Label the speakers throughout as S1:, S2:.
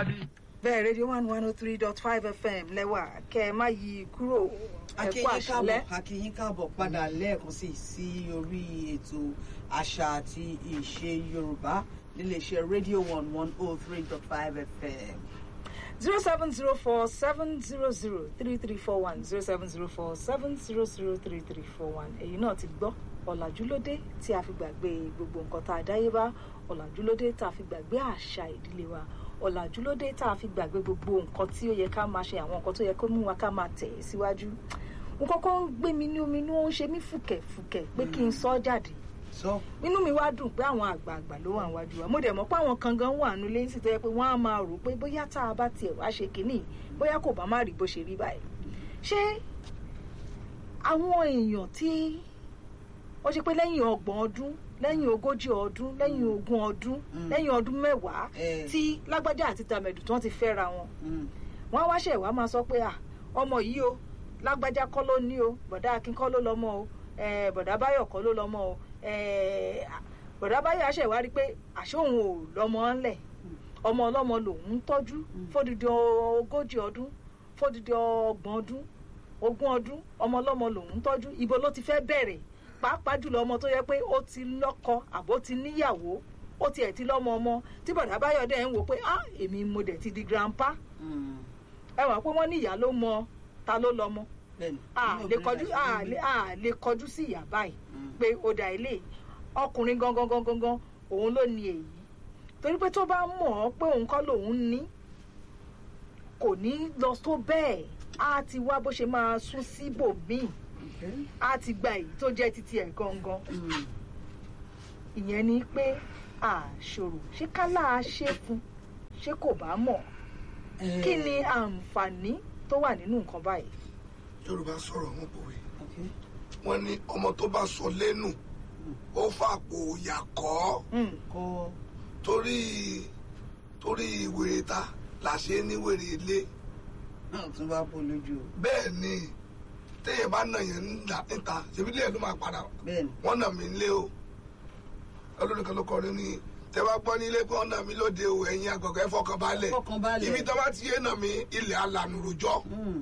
S1: dádì.
S2: bẹ́ẹ̀ rédíò one one oh three dot five fm lẹ́wà kẹ́ ẹ má yí kúrò ẹ kú
S3: akínyín
S2: àṣálẹ́.
S3: káàbọ̀ akínyín káàbọ̀ padà lẹ́ẹ̀kan sí sí orí ètò àṣà àti ìṣe yorùbá níléeṣẹ́ rédíò one one oh three dot five fm.
S2: zero seven zero four seven zero zero three three four one zero seven zero four seven zero zero three three four one èyí náà ti gbọ́ ọ̀làjú lóde tí a fi gbàgbé gbogbo nǹkan tá a dáyébá ọ̀làjú lóde tá a fi gbàgbé àṣà ìdílé wa ọ̀làjú lóde tá a fi gbàgbé gbogbo nǹkan tí ó yẹ ká máa ṣe àwọn nǹkan tó yẹ kó mú wa ká máa tẹ̀ ẹ́ síwájú mo kọ́kọ́ ń gbé mi ní omi inú ó ń ṣe mí fùkẹ̀fùkẹ̀ pé kí n sọ ọ́ jáde
S3: sọ
S2: inú mi wá dùn pé àwọn àgbààgbà ló wà níwájú wa mo dẹ̀ mọ̀ pé àwọn kan gan wà nílé sí tó yẹ pé wọ́n á máa rò pé bóyá tá a bá tiẹ̀ wá ṣe kínní bóyá kò bá má rí bó ṣe rí báyìí ṣé àwọn èèyàn tí ó ṣe pé lẹ́yìn ọgbọ̀n ọdún lẹ́yìn ogójì ọdún lẹ́yìn ogún ọdún
S3: Mm.
S2: lẹ́yìn ọdún mẹ́wàá
S3: Eh.
S2: tí lágbájá àti tàmẹ̀dù tí wọ́n ti fẹ́ra wọn
S3: Mm.
S2: wọ́n á wá ṣẹ̀ wá máa sọ pé à ọmọ yìí o lágbájá kọ́ ló ní o bọ̀dá akin kọ́ ló lọ́mọ o eh, bọ̀dá báyọ̀ kọ́ ló lọ́mọ o eh, bọ̀dá báyọ̀ àṣẹ wá rí pé àṣé òun ò lọ́mọ ńlẹ̀ ọmọ ọlọ́mọ lòun ń tọ́jú fódìdí ogójì ọdún fódìdí ọgbọ̀n ọdún ogún ọdún ọmọ ọlọ́mọ lòun ń tọ́jú ibo ló ti fẹ́ bẹ̀rẹ̀ pàápàá jùlọ ọmọ tó yẹ pé ó ti lọ́kọ àbó ti níyàwó ó tiẹ̀ ti lọ́mọ ọmọ tí bọ̀dá báyọ̀ dẹ̀ ń wò pé ah èmi mo dẹ̀ ti di grandpa
S3: Mm.
S2: ẹ wà pé wọ́n ní ìyá ló mọ ta ló lọ́mọ
S3: bẹ́ẹ̀ni
S2: a
S3: inú
S2: lè
S3: obìnrin
S2: kọjú
S3: láti
S2: a
S3: rí
S2: lè a lè kọjú sí ìyá báyìí
S3: Mm.
S2: pé ó dà ilé ọkùnrin gangan gangan gangan òun ló ní èyí torí pé tó bá mọ̀ ọ́ pé òun kọ́ lòun ní kò ní lọ tó bẹ́ẹ̀ á ti wá bó ṣe máa sún síbòmíì
S3: Okay.
S2: á ti gba èyí tó jẹ́ títí ẹ̀ gangan
S3: Mm.
S2: ìyẹn ni pé àṣòro ṣé kálá ṣe fún ṣé kò bá mọ̀
S3: Eh,
S2: kí ni àǹfààní tó wà nínú nǹkan báyìí.
S1: yorùbá sọ̀rọ̀ wọn pòwe
S3: okay.
S1: wọn ní ọmọ tó bá sọ lẹ́nu ó fàpò òyà kọ́
S2: Mm.
S3: kọ́
S1: torí torí wèrè ta là ṣe ní wèrè ilé
S3: náà tún bá bọ́ lójú o
S1: bẹ́ẹ̀ ni téèyàn bá nà yẹn ńlá níta ṣèbí ilé ẹ̀ ló máa padà
S3: bẹ́ẹ̀ni
S1: wọ́n nà mí nílé o olórí kan ló kọrin ní tẹ bá gbọ́ nílé pé wọ́n nà mí lóde o ẹ̀yin àgọ̀gọ̀ ẹ̀ fọkàn balẹ̀
S3: Fọkànbalẹ̀.
S1: ibi tó bá ti yé nà mí ilẹ̀ alànà rojọ́
S3: Mm.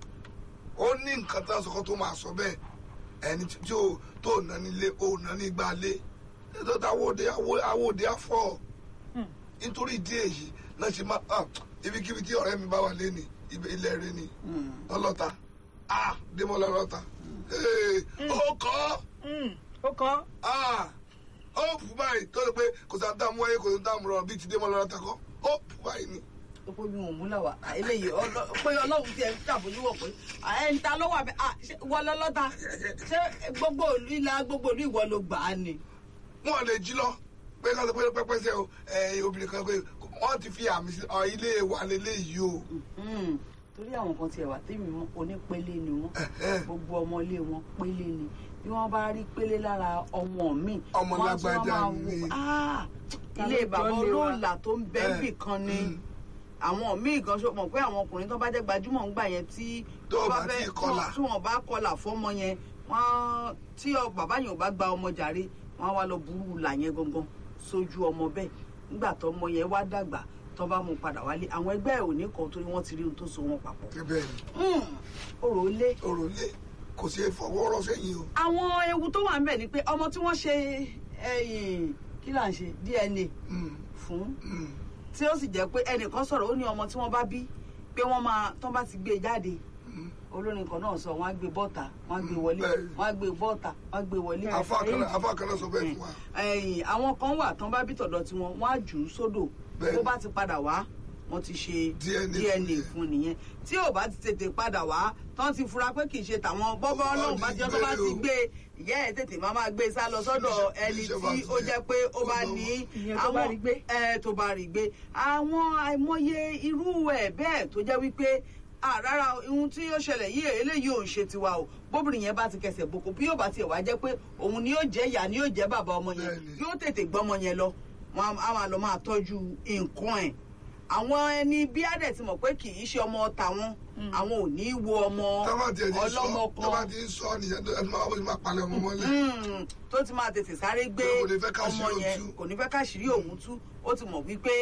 S1: ó ní nǹkan tó ń sọkọ tó máa sọ bẹ́ẹ̀ ẹni tí ó tó nà nílé ó nà ní gbálé tó ta awóde awóde afọ
S2: Mm.
S1: nítorí ìdí èyí náà ṣe máa ah, ibikíbi tí ọ̀rẹ́ mi bá wà lé ní ibẹ̀ ilẹ̀ rẹ ni
S3: Mm.
S1: ọlọ́ta ah démọ́lá ọlọ́ta Ee, ó kọ́
S2: Mm. ó kọ́
S1: ah ó pù báyìí tó lè pé kò sáà dààmú wáyé kò sí dààmú rọrùn bíi ti démọ́lá ọlọ́ta kọ́ ó pù báyìí ni.
S3: ó pé bí wọn ò múlà wá à, eléyìí ọlọ- pé ọlọ́run tiẹ̀ ń ṣàbójúwò pé à, ẹni ta ló wà bẹ́ẹ̀ à, ṣé wọ́n lọ́lọ́ta ṣé gbogbo ìlú ilà gbogbo ìlú ìwọ ló gbà á ni.
S1: wọn lè jí lọ pé ká ló pé pẹpẹsẹ o ẹ obìnrin kan pé wọn ti fi àmì sí ọ ilé wa lélẹyìí o.
S3: Mm. torí àwọn kan tiẹ̀ wà tèmi mọ́ onípele ni wọ́n
S1: Ẹ̀hẹ́.
S3: gbogbo ọmọ ilé wọn pélé ni bí wọ́n bá rí pélé lára ọmọ mi
S1: Ọmọ
S3: wọ́n á tún wá
S1: lágbájá
S3: máa wò,
S1: ni.
S3: "Ah,
S2: Ta
S3: ilé
S2: ló
S3: bàbá
S2: jọ lé wa?"
S3: olóòlà tó ń bẹ
S1: Eh,
S3: níbì kan ni
S1: mm.
S3: àwọn míì gan ṣe mọ̀ pé àwọn ọkùnrin tó bá jẹ́ gbajúmọ̀ ń gbà yẹn tí
S1: Tó
S3: wọ́n
S1: bá ti kọlà.
S3: tí wọ́n bá kọlà fọ́mọ yẹn wọ́n tí ọ- bàbá yẹn ò bá gba ọmọ jàre wọ́n á wá lọ burú là yẹn gangan sójú ọmọ bẹ́ẹ̀ nígbà tó ọmọ yẹn wá dàgbà tó bá mú padà wálé àwọn ẹgbẹ́ ẹ̀ ò ní kan torí wọ́n ti rí ohun tó so wọn papọ̀
S1: bẹ́ẹ̀ ni
S3: Mm, ọ̀rọ̀ lé
S1: òròlé kò sí fọwọ́ rọ́ sẹ́yìn o.
S3: àwọn ewu tó wà ń bẹ̀ ni pé ọmọ tí wọ́n ṣe ẹ̀yìn kí là ń ṣe DNA
S1: Mm,
S3: fún
S1: mm.
S3: tí ó sì jẹ́ pé ẹnìkan sọ̀rọ̀ ó ní ọmọ tí wọ́n bá bí pé wọ́n máa tán bá ti gbé e jáde
S1: Mm.
S3: olórin kan náà sọ wọ́n á gbé bọ́ọ̀tà wọ́n á gbé wọlé
S1: bẹ́ẹ̀.
S3: wọ́n á gbé bọ́ọ̀tà wọ́n á gbé wọlé.
S1: afa kan náà- afa kan náà sọ bẹ́ẹ̀ fún wa.
S3: ẹ̀yìn àwọn kan wà tán bá bí tọ̀dọ̀ tiwọn wọ́n á jù ú sódò
S1: Bẹ́ẹ̀.
S3: bó bá ti padà wá wọ́n ti ṣe
S1: DNA
S3: DNA
S1: fún
S3: fún nìyẹn tí ò bá ti tètè padà wá tán ti fura pé kì í ṣe tàwọn bọ́bọ́ ọlọ́run bá jẹ́ tó bá ti gbé ìyá ẹ̀ tètè máa máa gbé sá lọ sọ́dọ̀ ẹni tí ó jẹ́ pé ó bá ní
S2: Ìyẹn tó bá rí gbé.
S3: ẹ tó bá rí gbé àwọn àìmọye irú ẹ̀ bẹ́ẹ̀ tó jẹ́ wípé ah rárá ohun tí yóò ṣẹlẹ̀ yìí eléyìí ò ń ṣe tiwa o bóbìnrin yẹn bá ti kẹsẹ̀ boko bí yóò bá tiẹ̀ wá jẹ́ pé òun ni yóò jẹ́ ìyá ni yóò jẹ́ bàbá ọmọ yẹn
S1: Bẹ́ẹ̀ni.
S3: yóò tètè gbọ́mọ yẹn lọ wọn á máa lọ máa tọ́jú nǹkan ẹ̀ àwọn ẹni bí adẹ̀ ti mọ̀ pé kì í ṣe ọmọ tàwọn àwọn ò ní í wo ọmọ
S1: tábà tiẹ̀ ti sọ
S3: ọlọ́mọ
S1: tábà
S3: kan
S1: ti ń sọ nìyẹn tó ẹni máa wọ́n ti máa palẹ̀ ọmọ mọ́lẹ̀.
S3: Mm, tó ti máa tètè sáré gbé
S1: Pé kò ní fẹ́ káṣírí
S3: ọmọ
S1: òun
S3: yẹn
S1: tú.
S3: kò ní fẹ́ káṣírí òun tú ó ti mọ̀ wípé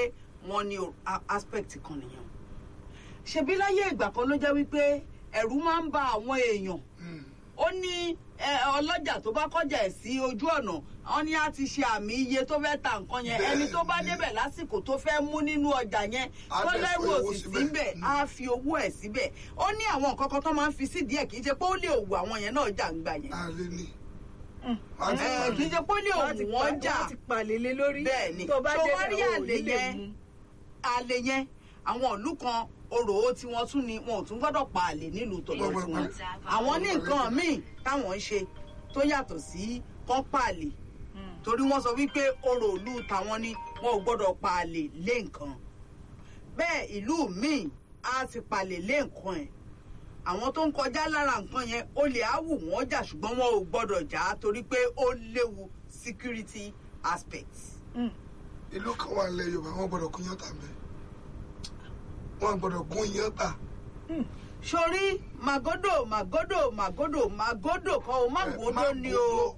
S3: wọ́n ní o- a- aspect kan nìyẹn ṣebí láyé ìgbà kan ló jẹ́ wípé ẹ̀rù máa ń ba àwọn èèyàn
S1: Mm.
S3: ó ní ẹ, ọlọ́jà tó bá kọjá ẹ̀ sí ojú ọ̀nà wọn ní á ti ṣe àmì iye tó fẹ́ ta nǹkan yẹn ẹni tó bá
S1: Bẹ́ẹ̀ni.
S3: débẹ̀ lásìkò tó fẹ́ mú nínú ọjà yẹn
S1: Á
S3: tó
S1: dẹ̀
S3: lẹ́rù
S1: fi owó
S3: òsì
S1: síbẹ̀.
S3: síbẹ̀ á fi owó ẹ̀ síbẹ̀ ó ní àwọn nǹkan kan tó máa ń fi sídìí ẹ̀ kì í ṣe pé ó lè òwò àwọn yẹn náà jà ń gbà yẹn
S1: àlè ni.
S2: Mm.
S1: Wọ́n ti
S3: Ẹ,
S1: pa
S3: kì í
S1: ni.
S3: ṣe pé ó lè
S2: Wọ́n ti
S3: òwò
S2: pa-
S3: wọn jà
S2: wọ́n ti palẹ̀lé lórí
S3: Bẹ́ẹ̀ni.
S2: tó bá
S3: Tó wá rí
S2: débẹ̀ ò
S3: àlè
S2: ní lè
S3: yẹn,
S2: mú.
S3: àlè yẹn àwọn ìlú kan orò ó tí wọ́n tún ni wọn ò tún gbọ́dọ̀ pa àlè nílùú tọ̀dọ̀
S1: Gbogbo
S3: tiwọn
S1: ìpàdé.
S3: àwọn ní nǹkan míì táwọn ń ṣe tó yàtọ̀ sí kán pa àlè
S2: Mm.
S3: torí wọ́n sọ wípé orò ìlú tàwọn ni wọn ò gbọ́dọ̀ pa àlè lé nǹkan bẹ́ẹ̀ ìlú míì á ti palè lé nǹkan ẹ̀ àwọn tó ń kọjá lára nǹkan yẹn ó lè á wù wọ́n jà ṣùgbọ́n wọn ò gbọ́dọ̀ jà á torí pé ó léwu security aspect.
S2: Mm.
S1: ìlú kan wà nílẹ̀ yorùbá wọn gbọ́dọ̀ gún yán tà mẹ́ wọn gbọ́dọ̀ gún yán tà.
S3: sórí màgódò màgódò màgódò màgódò kan o màgódò ni o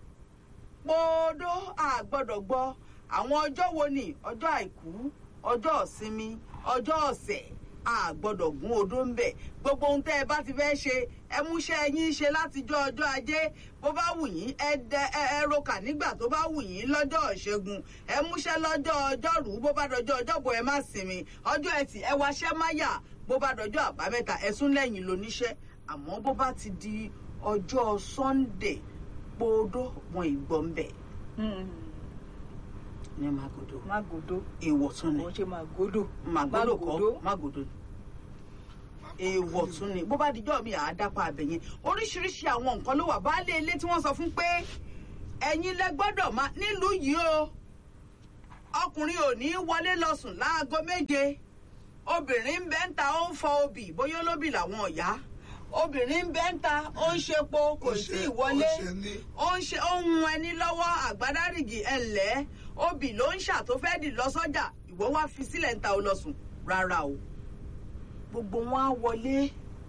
S3: pòódó àgbọ́dọ̀ gbọ́ àwọn ọjọ́ wo ni ọjọ́ àìkú ọjọ́ ìsinmi ọjọ́ ọ̀sẹ̀ àgbọ́dọ̀ gún odó ń bẹ̀ gbogbo ohun tẹ́ ẹ bá ti fẹ́ ṣe ẹ múṣẹ́ yín ṣe látijọ́ ọjọ́ ajé bó bá wù yín ẹ dẹ ẹ ẹ rokà nígbà tó bá wù yín lọ́jọ́ ìṣẹ́gun ẹ múṣẹ́ lọ́jọ́ ọjọ́rú bó bá dọjọ́ ọjọ́bọ̀ ẹ má sinmi ọjọ́ ẹtì ẹ wáṣẹ́ máyà bó bá dọjọ́ àbámẹ́ta ẹ sún lẹ́yìn lóníṣẹ́ àmọ́ bó bá ti di ọjọ́ sunday pòódó wọn ìgbọ́n bẹ̀
S2: Mm.
S3: ní magodo
S2: Mágòdó
S3: èèwọ̀ tún ni
S2: kò ń ṣe màgòdò.
S3: magodo kọ́
S2: Mágòdó.
S3: magodo ni èèwọ̀ tún ni bó bá dijọ́ mi àádápa àbẹ̀yẹn oríṣiríṣi àwọn nǹkan ló wà baálé ilé tí wọ́n sọ fún pé ẹ̀yin lẹ gbọ́dọ̀ máa nílùú yìí o ọkùnrin ò ní wọlé lọ sùn láago méje obìnrin ń bẹ ń ta ó ń fọ obì bóyá olóbì làwọn ọ̀yá obìnrin ń bẹ ń ta ó ń ṣepo kò
S1: Ó
S3: sí
S1: ṣe-
S3: ìwọlé
S1: ó ṣe ní.
S3: ó ń ṣe ó ń hun ẹni lọ́wọ́ àgbádárìgì ẹ̀lẹ́ obì ló ń ṣàtòfẹ́dì lọ sọ́jà ìwọ wá fi sílẹ̀ ń ta ó lọ sùn rárá o gbogbo wọn á wọlé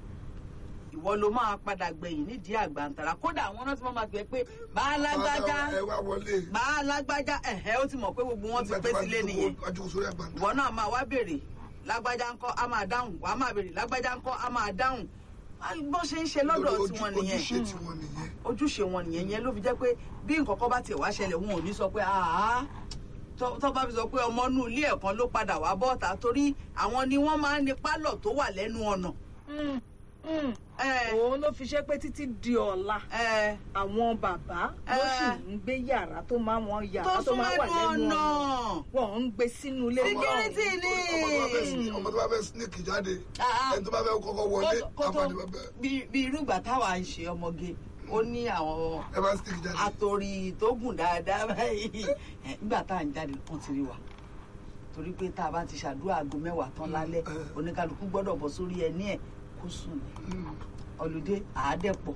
S3: ìwọ ló máa padà gbẹ̀yìn nídìí àgbàǹtàrà kódà àwọn náà ti máa máa pè é pé bá a lágbájá
S1: ẹ wá wọlé.
S3: bá a lágbájá ẹ̀hẹ́ ó ti mọ̀ pé gbogbo wọn ti pé sílé nìyẹn
S1: ọjọ́ sórí àgbà.
S3: ìwọ náà máa wá béèrè lágbájá ńkọ́ á máa dáhùn wàá máa béèrè lágbájá ńkọ́ á máa dáhùn bó ṣe ń ṣe lọ́dọ̀ tiwọn nìyẹn
S1: ojúṣe tiwọn nìyẹn.
S3: ojúṣe wọn nìyẹn yẹn ló fi jẹ́ pé bí nǹkan kan bá tiẹ̀ wá ṣẹlẹ̀ wọn ò ní sọ pé àá tó tó bá fi sọ pé ọmọ inú ilé ẹ̀kan ló padà wá bọ́ọ̀ta torí àwọn ni wọ́n máa ń ní pálọ̀ tó wà lẹ́nu ọ̀nà.
S2: Mm. Mm.
S3: ẹ
S2: òun ló fi ṣe pé títí di ọ̀la
S3: ẹ
S2: àwọn bàbá ló
S3: Eh.
S2: sì ń gbé yàrá tó máa wọn
S3: tó
S2: yàrá tó
S3: sún
S2: máa wà
S3: lẹ́nu
S2: lẹ́nu
S3: ọ̀nà.
S2: ọ̀nà wọn ń gbé sínú ilé
S3: Security
S2: náà.
S3: ni.
S1: ọmọ tó bá fẹ́ sneak jáde
S3: Ah, ah.
S1: ẹni tó bá fẹ́ kọ́kọ́ wọlé
S3: Kó- kó tó
S1: àpàdé bàbá
S3: bí bí irú ìgbà táwa ń ṣe ọmọge ó ní àwọn
S1: ẹ bá sneak jáde.
S3: àtòrí tó gùn dáadáa báyìí Ẹ, nígbà tá à ń jáde wọ́n ti rí wa torí pé tá a bá ti ṣàdúrà aago mẹ́wàá tán lálẹ́
S1: Mm.
S3: oníkálukú gbọ́dọ̀ bọ́ sórí ẹní ẹ̀ kó sùn ní
S1: Mm.
S3: ọlùdé àádẹ́pọ̀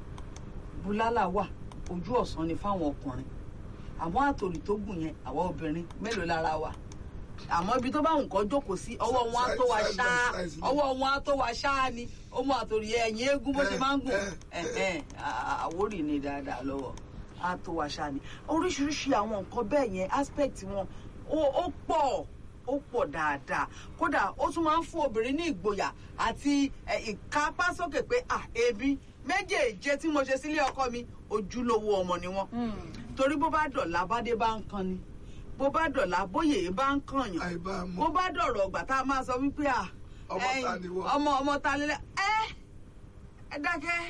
S3: búlálà wà ojú ọ̀sán ni fáwọn ọkùnrin àwọn àtòrí tó gùn yẹn àwọn obìnrin mélòó lára wa àmọ́ ibi tó bá nǹkan jókòó sí ọwọ́ wọn á tó wa
S1: Size by
S3: ṣáá
S1: size ni.
S3: ọwọ́ wọn á tó wa ṣáá ni ó mú àtòrí ẹ̀yìn eégún bó ṣe máa ń gùn
S1: Eh, eh,
S3: ẹ̀hẹ́n, à- àwórì ni dáadáa lọ́wọ́ á tó wa ṣáá ni oríṣiríṣi àwọn nǹkan bẹ́ẹ̀ yẹn aspect wọn ó- ó pọ̀ ó pọ̀ dáadáa kódà ó tún máa ń fún obìnrin ní ìgboyà àti ẹ, ìkápásókè pé à èmi méjèèje tí mo ṣe sílé ọkọ mi ojúlówó ọmọ ni wọn
S2: Mm.
S3: torí bó bá dọ̀la bádé bá ń kan ni bó bá dọ̀la bóyè bá ń kàn yàn
S1: àìbá
S3: bó
S1: mọ
S3: bá dọ̀rọ̀ ọgbà tá a máa sọ wípé à
S1: Ọmọ
S3: ẹ̀yin,
S1: ta ni wọ́n?
S3: ọmọ ọmọ ta lélẹ̀ ẹ ẹ dákẹ́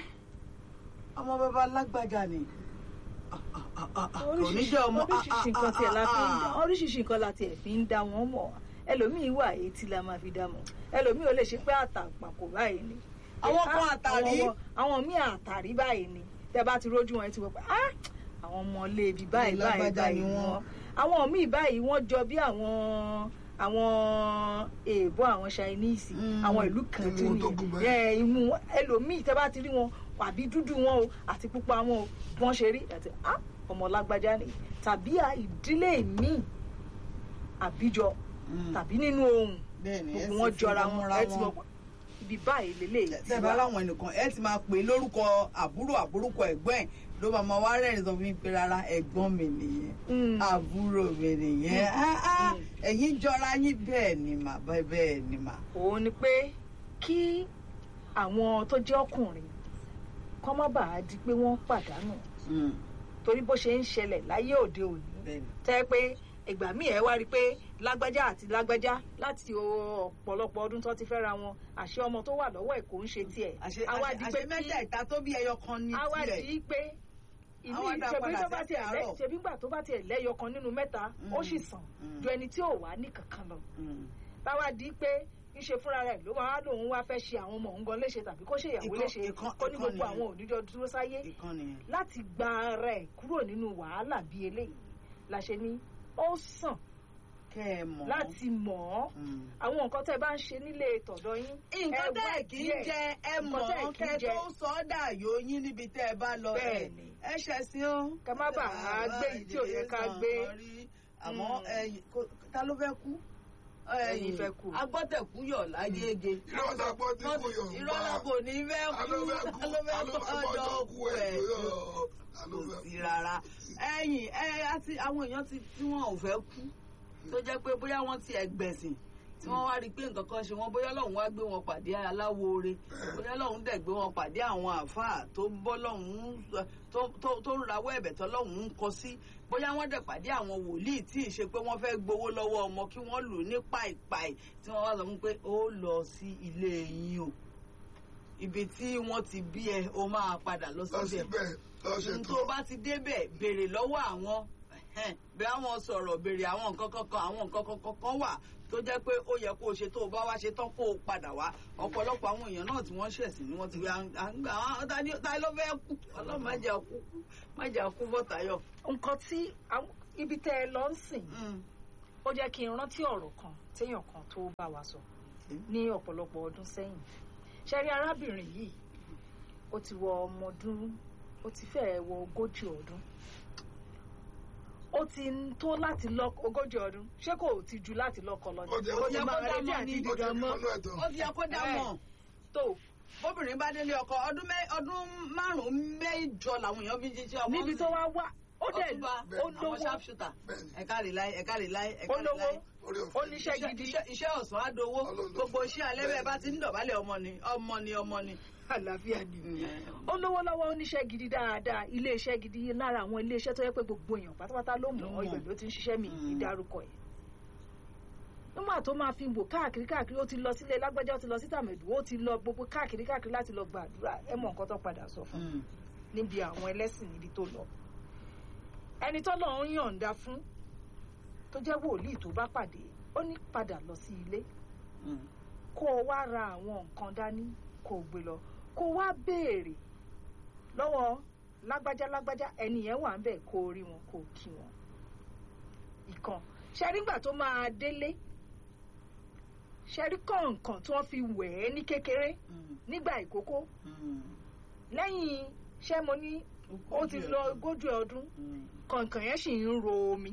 S3: ọmọ bàbá lágbájá ni Ah, ah, ah, ah, ah, kò ní jẹ́ ọmọ ah, ah,
S2: oríṣiríṣi nǹkan tiẹ̀ la fi ń dá
S3: ah, ah.
S2: oríṣiríṣi nǹkan la tiẹ̀ fi ń dá wọn mọ̀ ẹlòmíín wà etí la máa fi dá mọ̀ ẹlòmíín ò lè ṣe pé àtàpàkò báyìí ni.
S3: Àwọn kan
S2: Ah,
S3: àtàrí.
S2: àwọn- àwọn míì àtàrí báyìí ni tẹ bá ti rójú wọn ẹ ti wọ pé ah àwọn ọmọ ilé ibi báyìí báyìí
S3: Lágbájá
S2: báyìí
S3: ni
S2: ni
S3: wọ́n.
S2: wọn àwọn míì báyìí wọ́n jọ bí àwọn àwọn èèbó àwọn chinese
S3: Mm.
S2: àwọn ìlú kan
S1: Imú
S2: tí
S1: wọn tó gùn báyìí.
S2: ẹ imú wọn- ẹlòmíì tẹ bá ti rí wọn àbí dúdú wọn o àti pupa wọn o bí wọn ṣe rí àti ah ọmọ lágbájá ni tàbí à- ìdílé míì àbíjọ
S3: Mm.
S2: tàbí nínú ohun
S3: Bẹ́ẹ̀ni, ẹ
S2: gbogbo
S3: sì
S2: wọn
S3: fi
S2: jọra
S3: wọn
S2: wọn
S3: múra
S2: ẹ ti mọ
S3: wọn.
S2: ibi báyìí lélẹ́yìí ti
S3: tẹ́bà
S2: wá.
S3: láwọn ẹnìkan ẹ ti máa pè é lórúkọ àbúrò àbúrúkọ ẹ̀gbọ́n ẹ̀ ló máa máa wá rẹ́rìn sọ fún mi pé rárá ẹ̀gbọ́n mi nìyẹn
S2: Mm.
S3: àbúrò mi nìyẹn
S2: Mm.
S3: Ah, ah,
S2: Mm.
S3: ẹ̀yin jọra yín bẹ́ẹ̀ ni mà bẹ́ẹ̀ ni mà.
S2: òun ni pé kí àwọn tó jẹ́ ọkùnrin kọ́ má bàa di pé wọ́n pàdánù
S3: Mm,
S2: torí bó ṣe ń ṣẹlẹ̀ láyé òde òní
S3: bẹ́ẹ̀ ni.
S2: tẹ́ pé ìgbà míì ẹ wá rí i pé lágbájá àti lágbájá láti ọ̀pọ̀lọpọ̀ ọdún tó ti fẹ́ra wọn àṣé ọmọ tó wà lọ́wọ́ ẹ̀ kò ń ṣe tiẹ̀
S3: àṣẹ
S2: á wá di pé
S3: àṣẹ
S2: kí-
S3: mẹ́tẹ̀ẹ̀ta tó bí ẹyọ kan ní
S2: á wá
S3: tiẹ̀.
S2: di pé ìmí
S3: Á wá dá
S2: ṣebí
S3: padà
S2: tó bá
S3: sí
S2: tiẹ̀ lẹ́
S3: àárọ̀.
S2: ṣebí gbà tó bá tiẹ̀ lẹ́yọ kan nínú mẹ́ta ó
S3: Mm.
S2: sì sàn
S3: Mm.
S2: ju ẹni tí ò wá ní kankan lọ
S3: Mm.
S2: báwa di pé ńṣe fúnra rẹ̀ ló máa lòun wá fẹ́ ṣe àwọn ọmọ òun gan léṣe tàbí kó ṣe ìyàwó
S3: Ìkan-
S2: léṣe
S3: ìkan-
S2: kó ní
S3: ìkan
S2: gbogbo
S3: nìyẹn.
S2: àwọn òníjọ dúró sáyé
S3: ìkan nìyẹn.
S2: láti gba ara ẹ̀ kúrò nínú wàhálà bíi eléyìí la ṣe ní ó sàn
S3: kẹ́ ẹ mọ̀.
S2: láti mọ̀ ọ́
S3: Mm.
S2: àwọn nǹkan tẹ́ ẹ bá ń ṣe nílé tọ̀dọ̀ yín
S3: nǹkan
S2: ẹ
S3: tẹ́
S2: wá
S3: ẹ̀ kì í
S2: díẹ̀.
S3: jẹ ẹ
S2: Nǹkan
S3: mọ̀
S2: tẹ́ ẹ̀
S3: ọ́n
S2: kì í
S3: kẹ́
S2: jẹ.
S3: tó sọ ọ́ dàyò yín níbi tẹ́ ẹ bá lọ ẹ̀
S2: Bẹ́ẹ̀ni.
S3: ẹ ṣẹ̀sìn ó.
S2: Ká má bàa gbé èyí tí ò yẹ ká gbé.
S3: àmọ́
S2: Mm.
S3: ẹ̀yìn kò- ta ló fẹ́ kú.
S2: Ẹ̀yin fẹ́ kú.
S3: agbọ́tẹ̀kú yọ̀ lágége.
S1: irọ́ ta gbọ́ tí kò yọ̀ ń
S3: irọ́ la kò ní fẹ́ kú
S1: alófẹ́ kú
S3: ta ló fẹ́ kú ọjọ́ kú ẹ̀ kò
S1: alófẹ́
S3: sí rárá. ẹ̀yìn ẹ àti àwọn èèyàn ti tí wọn ò fẹ́ kú tó jẹ́ pé bóyá wọ́n ti ẹgbẹ̀sìn tí wọ́n wá rí i pé nǹkan kan ṣe wọ́n bóyá lọ́hùn wá gbé wọn pàdé aláwoore bóyá lọ́hùn dẹ̀ gbé wọn pàdé àwọn àáfàá tó ń bọ́ lọ́hùn tó- tó- tó ń rawọ́ ẹ̀bẹ̀ tó lọ́hùn ń kọ sí bóyá wọ́n dẹ̀ pàdé àwọn wòlíì tí ì ṣe pé wọ́n fẹ́ gbowó lọ́wọ́ ọmọ kí wọ́n lù ú ní pàìpàì tí wọ́n wá sọ fún pé ó lọ sí ilé yín o ibi tí wọ́n ti bí ẹ o máa padà lọ
S1: lọ
S3: síbẹ̀
S1: síbẹ̀ lọ
S3: n
S1: ṣètò
S3: tó bá ti débẹ̀ béèrè lọ́wọ́ àwọn ẹ̀hẹ́n, bí àwọn sọ̀rọ̀ béèrè àwọn nǹkan kankan àwọn nǹkan kankan kan wà tó jẹ́ pé ó yẹ kó o ṣe tó o bá wá ṣe tán kó o padà wá ọ̀pọ̀lọpọ̀ àwọn èèyàn náà tí wọ́n ṣẹ̀sìn ni wọ́n ti wá à ń gbà àwọn ta ni ta ló fẹ́ kú ọlọ́run má jẹ́ kú má jẹ́ kú bọ́tayọ̀.
S2: nǹkan tí àwọn- ibi tẹ́ ẹ lọ ń sìn ó jẹ́ kí n rántí ọ̀rọ̀ kan téèyàn kan tó bá wa sọ ní ọ̀pọ̀lọpọ̀ ọdún sẹ́yìn ṣe rí arábìnrin yìí ó ti wọ ọmọ ọdún ó ti fẹ́ẹ̀ wọ ogójì ọdún ó ti ń tó láti lọ ogójì ọdún ṣé kò ti ju láti lọ́kọ lọ
S1: Ó jẹ́-
S2: Ó
S1: ó
S2: ti
S1: jẹ́
S2: máa
S3: kó dá
S2: retí
S3: mọ́
S2: àti
S3: ni.
S1: ó ti
S2: dídán
S1: rí
S2: mọ́
S1: mọ́nú ẹ̀tọ́
S3: ó ti yẹ kó dá mọ̀
S2: tó
S3: bóbìnrin bá délé ọkọ ọdún mẹ́- ọdún márùn-ún mẹ́jọ làwọn èèyàn fi ń jíjẹ́ ọmọ
S2: níbi tó wá wá ó dẹ̀
S3: ọtúnba
S2: ó
S3: àwọn
S2: lówó
S3: sharpshooter
S1: Bẹ́ẹ̀ni.
S3: ẹ̀ka rè láì ẹ̀ka rè láì ẹ̀ka
S2: ó
S3: rè
S2: lówó
S3: láì.
S1: orí
S2: ó
S1: òfin
S2: níṣẹ́
S3: iṣẹ́
S2: gidi
S3: iṣẹ́- iṣẹ́ ọ̀sán á dowó
S1: Ọlọ́run ló
S3: gbogbo
S1: fún.
S3: iṣẹ́ alẹ́ bẹ́ẹ̀ bá ti ń dọ̀bálẹ̀ ọmọ ni ọmọ ni ọmọ ni.
S2: àlàáfíà ni ó lówó lọ́wọ́ ó níṣẹ́ gidi dáadáa ilé iṣẹ́ gidi lára àwọn ilé iṣẹ́ tó yẹ pé gbogbo èèyàn pátápátá ló mọ̀ ọ́
S3: Ló mọ̀.
S2: ibẹ̀ ló ti ń ṣiṣẹ́ mi
S3: Mm.
S2: ìdárúkọ ẹ̀ nígbà tó máa fi wò káàkiri káàkiri ó ti lọ sílé lágbájá ó ti lọ sí tàmẹ̀dù ó ti lọ gbogbo káàkiri káàkiri láti lọ gbàdúrà ẹ mọ nǹkan tó padà sọ fún un níbi àwọn ẹlẹ́sìn níbi tó lọ ẹni tó lọ́ọ́ ń yọ̀ǹda fún tó jẹ́ wòlíì tó bá pàdé ó ní padà lọ sí ilé kó o wá ra àwọn nǹkan dání kó o gbé lọ kó o wá béèrè lọ́wọ́ lágbájá lágbájá ẹni yẹn wà ń bẹ̀ kó o rí wọn kó o kí wọn. ìkan ṣẹ́rí ńgbà tó máa délé ṣẹ́rí kọ̀ọ̀kan tí wọ́n fi wẹ̀ ẹ́ ní kékeré nígbà ìkókó lẹ́yìn ṣẹ́ mo ní ó ti lọ ogójì ọdún kọ̀ọ̀kan yẹn sì ń ro omi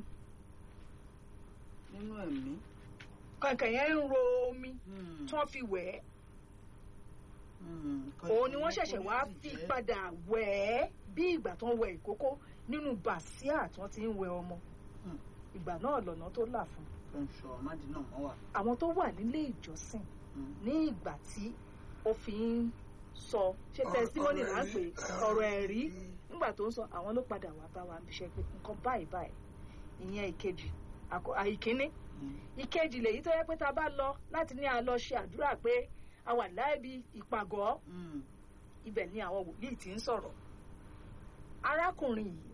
S3: nínú ẹ̀mí.
S2: kọ̀ọ̀kan yẹn ń ro omi tí wọ́n fi wẹ̀ ẹ́ òun ni wọ́n ṣẹ̀ṣẹ̀ wá fi padà wẹ̀ ẹ́ bí ìgbà tó ń wẹ ìkókó nínú bàsíà tí wọ́n ti ń wẹ ọmọ
S3: Hmm.
S2: ìgbà náà lọ́nà tó là fún
S3: tó ń sọ ọmọdé náà wọ́n wà.
S2: àwọn tó wà nílé ìjọsìn
S3: Hmm.
S2: ní ìgbà tí ó fi ń sọ ṣé
S1: Ọ̀rọ̀-
S2: tẹsítímọ́nì
S1: ọ̀rọ̀
S2: là ń pè
S1: ẹ̀rí.
S2: ọ̀rọ̀ ẹ̀rí nígbà tó ń sọ àwọn ló padà wá bá wa níṣẹ́ pé nǹkan báyìí báyìí ìyẹn ìkejì àkọ- àìkíní
S3: Hmm.
S2: ìkejì lèyí tó yẹ pé tá a bá lọ láti ní a lọ ṣe àdúrà pé a wà láìbi ìpàgọ́
S3: Hmm.
S2: ibẹ̀ ni àwọn wòlíì ti ń sọ̀rọ̀ arákùnrin yìí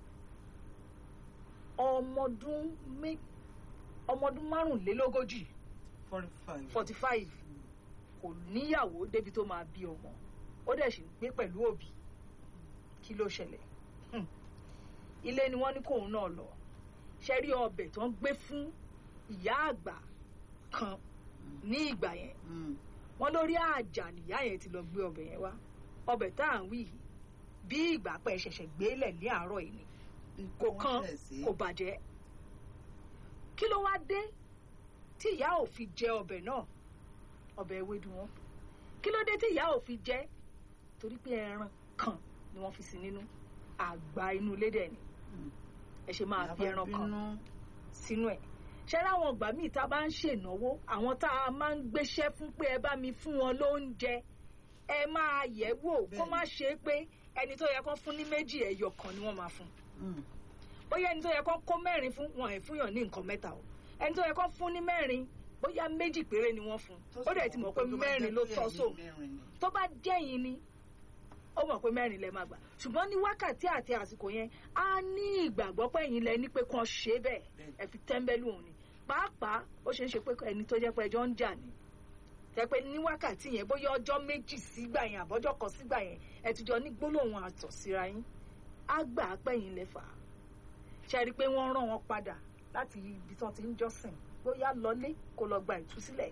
S2: ọmọdún mé ọmọdún márùnlélógójì
S3: forty five.
S2: forty five kò níyàwó débi tó máa bí ọmọ ó dẹ̀ sì ń gbé pẹ̀lú òbí kí ló ṣẹlẹ̀ Hmm. ilé ni wọ́n ní kóun náà lọ ṣe rí ọbẹ̀ tó ń gbé fún ìyá àgbà kan ní ìgbà yẹn
S3: Hmm.
S2: wọn lórí àjà nìyá yẹn ti lọ gbé ọbẹ̀ yẹn wá ọbẹ̀ tá à ń wí yìí bí ìgbà pẹ́ ṣẹ̀ṣẹ̀ gbélẹ̀ ní àárọ̀ yìí ni kò
S3: Wọ́n
S2: kan
S3: ṣẹ̀ sí.
S2: kò bàjẹ́ kí ló wá dé tí ìyá ò fi jẹ ọbẹ̀ náà ọbẹ̀ ewédú wọn kí ló dé tí ìyá ò fi jẹ́ torí pé ẹran kan ni wọ́n fi sí nínú àgbà inú ilé dẹ̀ ni ẹ ṣe máa fi ẹran kan sínú ẹ̀ ṣé láwọn ìgbà míì tá a bá ń ṣènáwó àwọn tá a máa ń gbéṣẹ́ fún pé ẹ bá mi fún wọn lóúnjẹ ẹ máa yẹ̀ wò kó má ṣe é pé ẹni tó yẹ kó fún ní méjì ẹyọ kan ni wọ́n máa fún bóyá ẹni tó yẹ kó kó mẹ́rin fún wọn ẹ̀ fúnyàn ní nǹkan mẹ́ta o ẹni tó yẹ kó fún ní mẹ́rin bóyá méjì péré ni wọ́n fún ó dẹ̀ ti mọ̀ pé mẹ́rin ló tọ́ sóun tó bá jẹ́yìn ni ó mọ̀ pé mẹ́rin lẹ máa gbà ṣùgbọ́n ní wákàtí àti àsìkò yẹn á ní ìgbàgbọ́ pé ẹ̀yin lẹ ní pé kàn ṣe bẹ́ẹ̀ ẹ fi tẹ́ḿbẹ́lú òun ni pàápàá ó ṣeé ṣe pé ẹni tó jẹ́ pé ẹjọ́ ń jà ni tẹ́ pé ní wákàtí yẹn bóyá ọjọ́ méjì sígbà yẹn àbọ́jọ́ kan sígbà yẹn ẹ ti jọ ní gbólóhùn àtọ̀ síra yín á gbà á pẹ́yìn lẹ́fà ṣe rí i pé wọ́n rán wọn padà láti ibi tí wọ́n ti ń jọ́sìn bóyá lọlé kó lọ gba ìtúsílẹ̀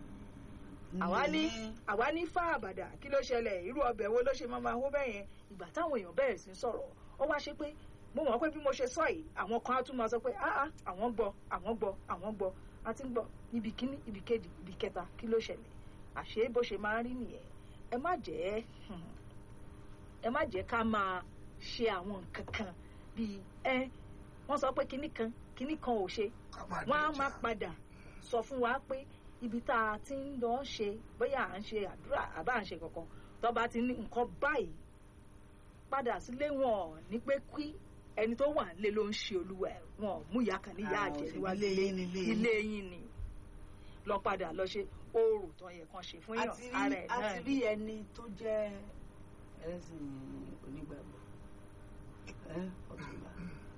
S2: àwa ní àwa ní fá àbàdà kí ló ṣẹlẹ̀ irú ọbẹ̀ wo ló ṣe máa máa hó bẹ́ẹ̀ yẹn ìgbà táwọn èèyàn bẹ̀rẹ̀ sí sọ̀rọ̀ ó wá ṣe pé mo mọ̀ pé bí mo ṣe sọ yìí àwọn kan á tún máa sọ pé áá àwọn gbọ́ àwọn gbọ́ àwọn gbọ́ a ti ń gbọ́ ibi kíní ibi kejì ibi kẹta kí ló ṣẹlẹ̀ àṣé bó ṣe máa ń rí nìyẹn ẹ má jẹ́ ẹ má jẹ́ ká máa ṣe àwọn nǹkan kan bíi ẹ wọ́n sọ pé kíní kan kíní kan ò ṣe wọ́n á máa padà sọ fún wa pé ibi tá a ti ń lọ ṣe bóyá à ń ṣe àdúrà àbá à ń ṣe kankan tó bá ti ní nǹkan báyìí padà sílé wọn ní pé kí ẹni tó wà nílé ló ń ṣe olúwa ẹ wọn mú ìyá kan níyà àjẹ níwájú ilé yín ni lọ padà lọ ṣe oòrùn tó yẹ kan ṣe fún yàn ara ẹ náà
S3: àti rí ẹni tó jẹ́ ẹlẹ́sìn onígbàgbọ́ ẹ ọ̀túnba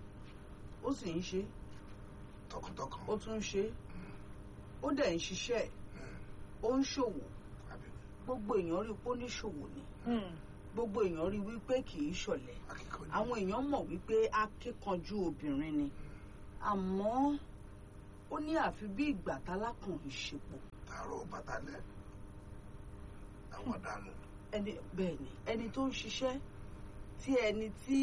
S3: ó sì ń ṣe
S1: tọkàntọkàn
S3: ó tún ń ṣe ó dẹ̀ ń ṣiṣẹ́ ó ń ṣòwò gbogbo èèyàn rí i pé ó ní ṣòwò ni gbogbo èèyàn rí i wípé kì í ṣọ̀lẹ àwọn èèyàn mọ̀ wípé akíkanjú obìnrin ni àmọ́ ó ní àfi bí ìgbà tálákàn ìṣepọ̀.
S1: tààrọ bàtàlẹ àwọn dànù.
S3: ẹni bẹ́ẹ̀ ni ẹni tó ń ṣiṣẹ́ tí ẹni tí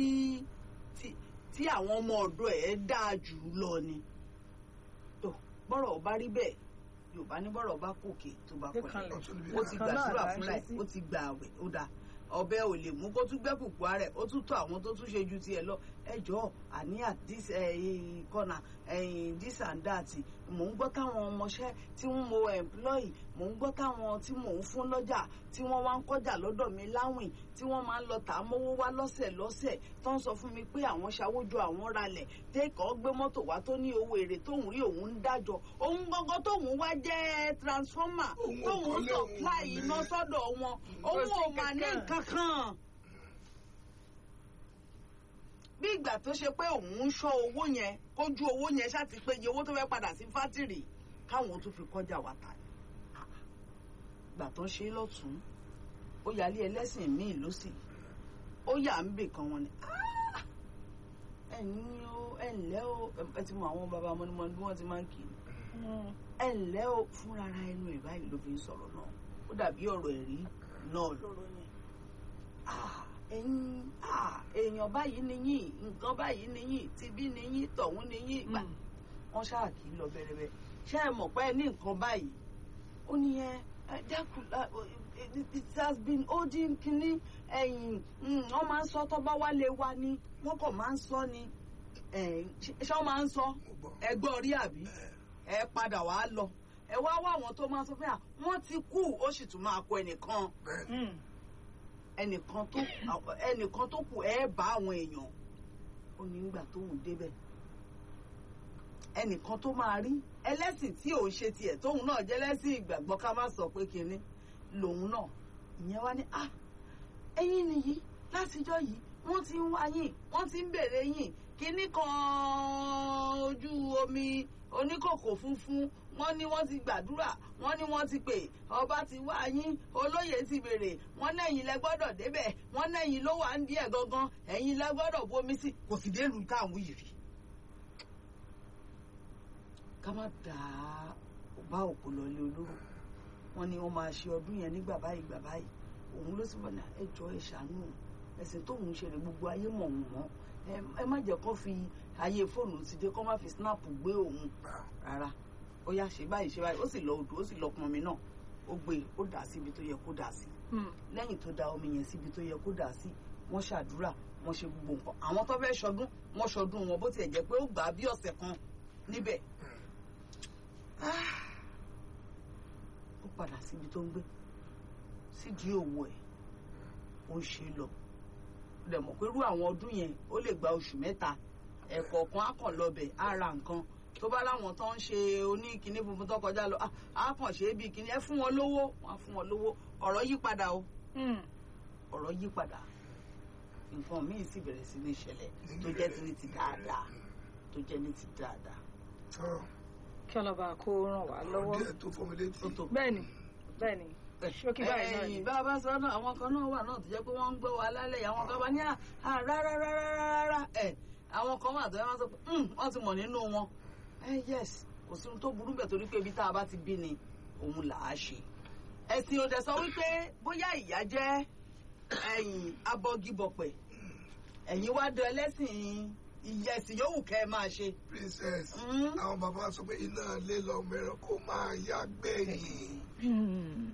S3: tí àwọn ọmọ ọ̀dọ̀ ẹ̀ dáa jù lọ ni tó bọ́rọ̀ bá rí bẹ́ẹ̀ yorùbá ní bọ́rọ̀ bá kòkè tó bá pẹ̀lẹ́ ó ti gbàdúrà fúnra ẹ̀ ó ti gbà àwẹ̀ ó dáa ọbẹ̀ ò lè mú kó tún gbẹ́ pùpù rẹ̀ ó tún tó àwọn tó tún ṣe ju tiẹ̀ lọ ẹjọ́ àní this corner this and that mò ń gbọ́ táwọn ọmọọṣẹ́ tí wọ́n mo employ mò ń gbọ́ táwọn tí mò ń fún lọ́jà tí wọ́n wá ń kọjá lọ́dọ̀ mi láwìn tí wọ́n máa ń lọ tà á mówó wá lọ́sẹ̀ lọ́sẹ̀ tó ń sọ fún mi pé àwọn ṣàwójọ àwọn ralẹ̀ tẹ́kọ̀ọ́ gbé mọ́tò wá tó ní owó èrè tóun rí òun ń dájọ́ òun gangan tóun wá jẹ́ transformer tóun supply iná sọ́dọ̀ wọn òun ò mà ní nǹkan kan bí ìgbà tó ṣe pé òun ń ṣọ́ owó yẹn kójú owó yẹn ṣáàtì pé iye owó tó fẹ́ padà sí fátìrì káwọn tó fi kọjá wa ta ni ìgbà tó ń ṣe lọ́tún ó yálé ẹlẹ́sìn míì ló sì ó yà ń bè kan wọn ni ẹ̀yin o ẹ ǹlẹ́ o ẹ ti mọ àwọn bàbá mọ́nímọ́ní bí wọ́n ti máa ń kì í ẹ ǹlẹ́ o fúnra ara ẹnu ẹ̀ báyìí ló fi ń sọ̀rọ̀ náà ó dàbí ọ̀rọ̀ ẹ̀rí náà lọ́rọ̀ yẹn ẹ̀yin èèyàn báyìí ni yín nǹkan báyìí ni yín tibí ni yín tọ̀hún ni yín gbà wọ́n ṣáà kì í lọ bẹ̀rẹ̀bẹ̀ ṣé ẹ mọ̀ pé ẹ ní nǹkan báyìí ó ní ẹ dákun it has been holding kínní ẹ̀yìn wọ́n máa ń sọ tó bá wálé wa ni wọ́n kàn máa ń sọ ni ṣé wọ́n máa ń sọ ẹgbọ́n rí àbí ẹ padà wá lọ ẹ wá wá àwọn tó máa sọ fún yà wọ́n ti kú ó sì tún máa kọ ẹnìkan ẹnìkan tó ẹnìkan tó kù ẹ bá àwọn èèyàn ó ní nígbà tó wù débẹ̀ ẹnìkan tó máa rí ẹlẹ́sìn tí òun ṣe tiẹ̀ tóun náà jẹ́ lẹ́sìn ìgbàgbọ́ ká má sọ pé kinní lòun náà ìyẹn wá ní ah ẹ̀yin nìyí látijọ́ yìí wọ́n ti ń wá yín wọ́n ti ń bèrè yín kinní kan ojú omi oníkòkò funfun wọ́n ní wọ́n ti gbàdúrà wọ́n ní wọ́n ti pè ọba ti wá yín olóyè ti béèrè wọ́n lẹ́yìn lẹ gbọ́dọ̀ débẹ̀ wọ́n lẹ́yìn ló wà ń díẹ̀ gangan ẹ̀yin lẹ gbọ́dọ̀ bomi sí kò sì délùú táwọn yìí rí. ká má dàá bá òkú lọlé olóró wọ́n ní wọ́n máa ṣe ọdún yẹn nígbà báyìí gbà báyìí òun ló sì wọ́n ní ẹjọ́ ẹ ṣàánú ẹ̀sìn tóun ṣe rè gbogbo ayé mọ̀ wọ́n mọ́ ẹ má jẹ́ kó fi ayé fóònù ti dé kó má fi snap gbé òun rárá ó yá ṣe báyìí ṣe báyìí ó sì lọ odò ó sì lọ pọnmi náà ó gbé ó dà síbi tó yẹ kó dà sí
S2: Hmm.
S3: lẹ́yìn tó da omi yẹn síbi tó yẹ kó dà sí wọ́n ṣàdúrà wọ́n ṣe gbogbo nǹkan àwọn tó fẹ́ ṣọdún wọ́n ṣọdún wọn bó tiẹ̀ jẹ́ pé ó gbà á bí ọ̀sẹ̀ kan níbẹ̀ Ah. ó padà síbi tó ń gbé sídìí òwò ẹ̀ ó ń ṣe lọ rẹ̀ mọ̀ pé irú àwọn ọdún yẹn ó lè gba oṣù mẹ́ta ẹ̀kọ̀ọ̀kan á kàn lọbẹ̀ á ra nǹkan tó bá láwọn tó ń ṣe oníkinní funfun tó kọjá lọ ah, á kàn ṣe é bí kinní ẹ fún wọn lówó wọn á fún wọn lówó ọ̀rọ̀ yí padà o
S2: Hmm.
S3: ọ̀rọ̀ yí padà nǹkan míì sì bẹ̀rẹ̀ sí ní ṣẹlẹ̀ tó jẹ́ ti ní ti dáadáa tó jẹ́ ní ti dáadáa
S1: tọ́
S2: kí ọlọ́ba kó ràn wá lọ́wọ́
S1: díẹ̀ tó fún mi létí
S3: tó tó.
S2: bẹ́ẹ̀ni bẹ́ẹ̀ni ṣókí báyìí náà ni
S3: ẹ̀yìn bá a bá sọ náà àwọn kan náà wà náà tó jẹ́ pé wọ́n ń gbọ́ wa lálẹ́ yìí àwọn kan bá ní à à, rárá rárá rárá ẹ̀ àwọn kan wà tó yẹ wọ́n sọ pé "Hmm, wọ́n ti mọ̀ nínú wọn ẹ yes kò sí ohun tó burú bẹ̀ torí pé ibi tá a bá ti bí ni òun là á ṣe ẹ̀sìn òdẹ sọ wípé bóyá ìyá jẹ́ ẹ̀yìn abọ́gibọ̀pẹ̀ ẹ̀yin wá dán ẹlẹ́sìn ìyẹ̀sìn yòówù kẹ́ ẹ máa ṣe
S1: princess
S3: Mm.
S1: àwọn bàbá sọ pé iná ilé lọmọ ẹran kó máa yá gbẹ̀yìn
S2: Hmm.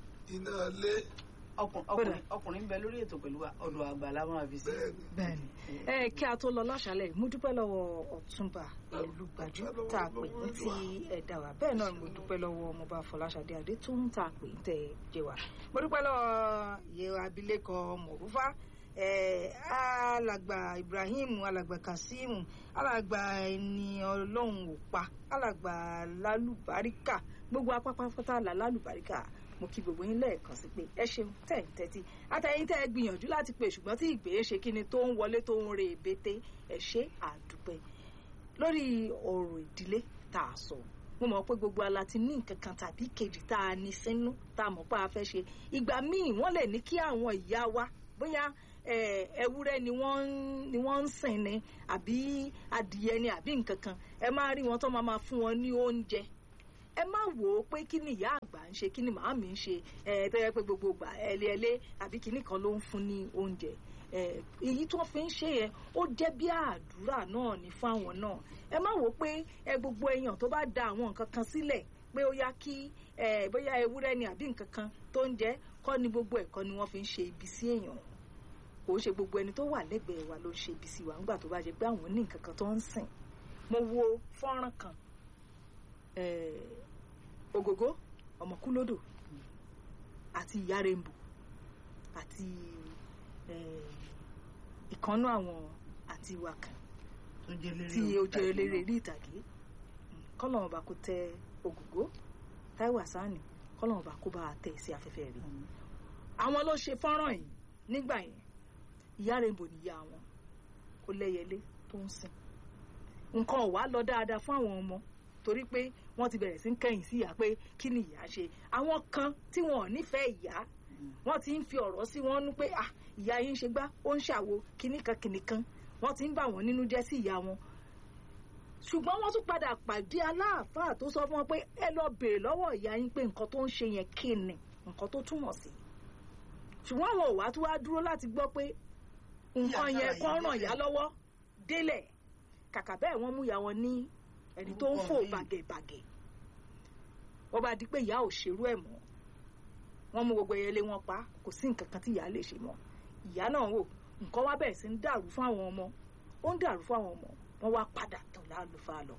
S1: iná ilé
S3: ọkùn- ọkùnrin ọkùnrin ń bẹ lórí ètò pẹ̀lú wa ọ̀dọ̀ àgbà la máa fi sí.
S1: bẹ́ẹ̀ ni
S2: bẹ́ẹ̀ni ẹ kí a tó lọ láṣálẹ́ mo dúpẹ́ lọ́wọ́ ọ̀túnba Elúgbájú tá a pè ní ti ẹ̀dá wa bẹ́ẹ̀ náà ni mo dúpẹ́ lọ́wọ́ ọmọọba Fọláṣadé adé tó ń ta pè ń tẹ jẹ wa mo dúpẹ́ lọ́wọ́ ìyẹ abilékọ Mọ̀rúfá eh, alàgbà Ibrahim alàgbà Kasim alàgbà ẹni Ọlọ́run ò pa alàgbà lálùbáríkà gbogbo apápátá là lálùbáríkà mo kí gbogbo yín lẹ́ẹ̀kan sí pé ẹ ṣeun tẹ̀ ń tẹ́tí àtẹ̀yìn tẹ́ ẹ gbìyànjú láti pè ṣùgbọ́n tí ìgbé ṣe kí ni tó ń wọlé tó ń re èbété ẹ ṣe àdúpẹ́ lórí ọ̀rọ̀ ìdílé tá a sọ mo mọ̀ pé gbogbo ala ti ní nǹkan kan tàbí kejì tá a ní sínú tá a mọ̀ pé a fẹ́ ṣe ìgbà míì wọ́n lè ní kí àwọn ìyá wa bóyá eh, ewúrẹ́ ni wọ́n ń- ni wọ́n ń sìn ni àbí adìyẹ ni àbí nǹkan kan ẹ máa rí wọn tó máa máa fún wọn ní oúnjẹ ẹ má wò ó pé kí ni ìyá àgbà ń ṣe kí ni màámi ń ṣe ẹ tó yẹ pé gbogbo ìgbà ẹlẹ́ẹ̀lẹ́ àbí kinní kan ló ń fún ní oúnjẹ ẹ èyí tó fi ń ṣe yẹn ó jẹ́ bí àdúrà náà ní fáwọn náà ẹ má wò ó pé ẹ gbogbo èèyàn tó bá da àwọn nǹkan kan sílẹ̀ pé ó yá kí ẹ bóyá ewúrẹ́ ni àbí nǹkan kan tó ń jẹ kọ́ ni gbogbo ẹ̀kọ́ ni wọ́n fi ń ṣe ibi sí èèyàn kò ń ṣe gbogbo ẹni tó wà lẹ́gbẹ̀ẹ́ wa ló ń ṣe ibi sí wa nígbà tó bá jẹ pé àwọn ní nǹkan kan tó ń sìn mo wo fọ́nrán kan eh, ògògó ọmọkúlódò àti ìyá rainbow àti eh, ìkànnú àwọn àti ìwà kan
S3: tó jẹ́ eléré
S2: tí ó jẹ́
S3: orí
S2: eléré
S3: ìtàgé
S2: rí ìtàgé kọ́lọ́mù bá kó tẹ ògògó táíwò àsáàní kọ́lọ́mù bá kó bá a tẹ̀ sí afẹ́fẹ́ rí
S3: náà.
S2: àwọn ló ṣe fọ́nrán yìí nígbà yẹn ìyá rainbow níyà wọn ó lẹ́yẹlé tó ń sìn nǹkan ò wá lọ dáadáa fún àwọn ọmọ torí pé wọ́n ti bẹ̀rẹ̀ sí ń kẹ́yìn sí ìyá pé kí ni ìyá ṣe àwọn kan tí wọn ò nífẹ̀ẹ́ ìyá wọ́n ti ń fi ọ̀rọ̀ sí wọn nú pé ah ìyá yín ṣe gbá ó ń ṣàwo kinní kan kinní kan wọ́n ti ń bà wọ́n nínú jẹ́ sí ìyá wọn ṣùgbọ́n wọ́n tún padà pàdé aláàfáà tó sọ fún wọn pé ẹ lọ bèèrè lọ́wọ́ ìyá yín pé nǹkan tó ń ṣe yẹn kí ni nǹkan tó túmọ̀ sí ṣùgbọ́n àwọn òwà tó wá dúró láti gbọ́ pé nǹkan
S3: Ìyá
S2: yẹn
S3: sára
S2: kọ́
S3: yìí
S2: ràn yá
S3: délẹ̀.
S2: lọ́wọ́ délẹ̀ kàkà bẹ́ẹ̀ wọ́n mú ìyá wọn ní ẹni tó ń
S3: Orúkọ
S2: fò
S3: míì.
S2: bàgẹ̀bàgẹ̀ wọ́n bá di pé ìyá ò ṣerú ẹ̀ mọ́ wọ́n mú gbogbo ẹyẹlé wọn pa kò sí nǹkan kan tí ìyá lè ṣe mọ́ ìyá náà wò nǹkan wá bẹ̀rẹ̀ sí ń dàrú fún àwọn ọmọ ó ń dàrú fún àwọn ọmọ wọ́n wá padà tọ̀ lálùfáà lọ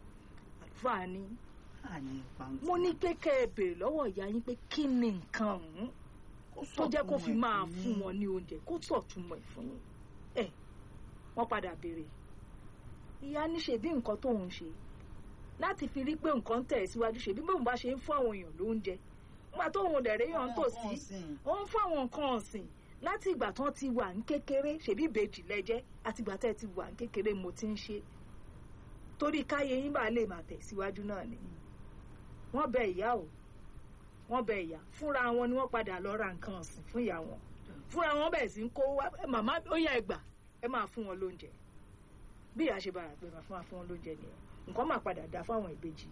S2: àlùfáà ní
S3: àní pàǹtí.
S2: mo ní pé kẹ́ ẹ béèrè lọ́wọ́ ìyá yín pé kí ni nǹkan ọ̀hún tó jẹ́ kó fi máa fún wọn ní oúnjẹ kó sọ̀túnmọ̀ ẹ̀ fún yín ẹ̀ wọ́n padà béèrè ìyá ní ṣe bí nǹkan tóun ṣe láti fi rí pé nǹkan ń tẹ̀ síwájú ṣe bí bóun bá ṣe ń fún àwọn èèyàn lóúnjẹ nígbà tóun dẹ̀rẹ́ yàn ń tò sí ó ń fún àwọn nǹkan ọ̀sìn láti ìgbà tán ti wà ní kékeré ṣèbí ìbejì lẹ́jẹ́ àti ìgbà tẹ́ ẹ ti wà ní kékeré mo ti ń ṣe torí káyé yín bá lè máa tẹ̀síwájú náà ni wọ́n bẹ ìyá o wọ́n bẹ ìyá fúnra wọn ni wọ́n padà lọ ra nǹkan ọ̀sìn fún ìyá wọn fúnra wọn bẹ̀rẹ̀ sí ń kó wá "Ẹ, màmá ó yá ẹgbà ẹ máa fún wọn lóúnjẹ bí ìyá ṣe bára pé máa fún wa fún wọn lóúnjẹ nìyẹn nǹkan máa padà dá fáwọn ìbejì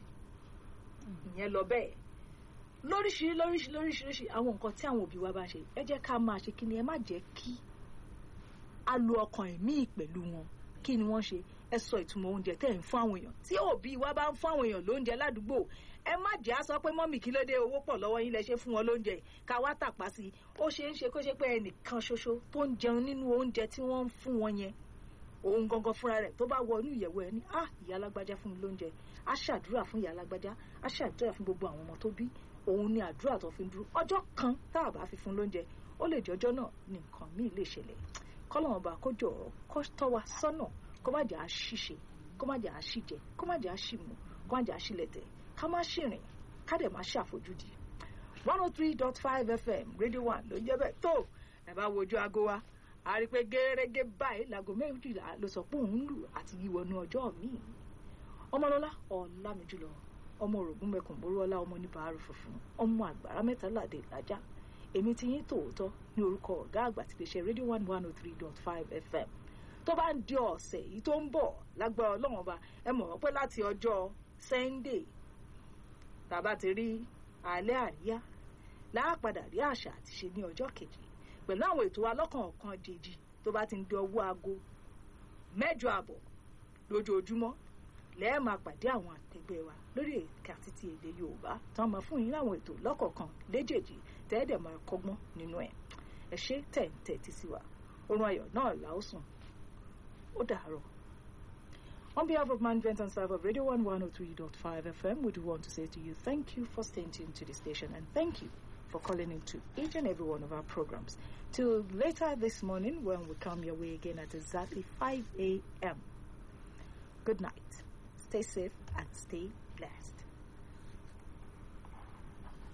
S2: ìyẹn lọ bẹ́ẹ̀ lóríṣiríṣi lóríṣiríṣi lóríṣiríṣi àwọn nǹkan tí àwọn òbí wa bá ṣe ẹ jẹ́ ká máa ṣe kí ni ẹ má jẹ́ kí a lo ọkàn ẹ̀mí pẹ̀lú wọn kí ni wọ́n ṣe ẹ sọ ìtumọ̀ oúnjẹ tẹ́ ẹ̀ ń fún àwọn èèyàn tí òbí wa bá ń fún àwọn èèyàn lóúnjẹ ládùúgbò ẹ má jẹ́ á sọ pé mọ́mì kí ló dé owó pọ̀ lọ́wọ́ yín lẹ ṣe fún wọn lóúnjẹ ká wá tàpá sí i ó ṣe é ṣe kó ṣe pé ẹnìkan ṣoṣo tó ń jẹun nínú oúnjẹ tí wọ́n ń fún wọn yẹn òun gangan fúnra rẹ̀ tó bá wọ inú ìyẹ̀wò ẹ̀ ní ah ìyá alágbájá fún mi lóúnjẹ á ṣàdúrà fún ìyá alágbájá á ṣàdúrà fún gbogbo àwọn ọmọ tó bí òun ni àdúrà tó fi ń dúró ọjọ́ kan tá a bá fi fún lóúnjẹ ó lè jẹ́ ọjọ́ náà ní nǹkan míì lè ṣẹlẹ̀ kọ́lọ́wọ́n bá kó jọ kó tọ́ wa sọ́nà kó má jẹ́ àṣìṣe kó má jẹ́ àṣìjẹ kó má jẹ́ àṣìmù kó má jẹ́ àṣìlẹ̀tẹ̀ ká má ṣìrìn ká dẹ̀ má ṣàfojúdi one oh three dot five fm radio one ló ń jẹ́ bẹ́ẹ̀ tó ẹ bá wojú aago wa a rí i pé gẹ́gẹ́ báyìí láago méjìlá ló sọ pé òun lù àti yíwọnú ọjọ́ míì ọmọlọ́lá ọ̀làmìjùlọ ọmọ òrògùn mẹkùn boríọlá ọmọ oníbàárù funfun ọmọ àgbàrá mẹ́tàládé ìlàjà èmi ti yín tòótọ́ ní orúkọ ọ̀gá àgbà ti lè ṣe radio one one oh three dot five fm tó bá ń di ọ̀sẹ̀ yìí tó ń bọ̀ lágbára ọlọ́run ọba ẹ mọ̀ wọ́n pé láti ọjọ́ sunday tàbá ti rí alẹ́ àríyá láàpadà rí àṣà àti ṣe ní ọjọ́ kejì pẹ̀lú àwọn ètò alọ́kàn ọ̀kan jèjì tó bá ti ń di ọwọ́ aago mẹ́jọ àbọ̀ lójoojúmọ́ lẹ́ẹ̀ máa pàdé àwọn àtẹgbẹ́ wa lórí ẹ̀ka títí èdè yorùbá tán máa fún yín láwọn ètò lọ́kọ̀ọ̀kan léjèèjì tẹ́ẹ̀dẹ̀ máa kọ́gbọ́n nínú ẹ̀ ẹ ṣe tẹ̀ǹtẹ̀ títí wa orun ayọ̀ náà là ó sùn ó dàárọ̀. On behalf of management and staff of Radio 1 103.5 FM, we do want to say to you thank you for staying tuned to the station and thank you for calling into each and every one of our programs. Till later this morning when we come your way again at exactly 5 a.m. Good night. Stay safe and stay blessed.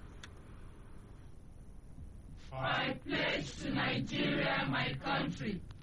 S4: I pledge to Nigeria, my country,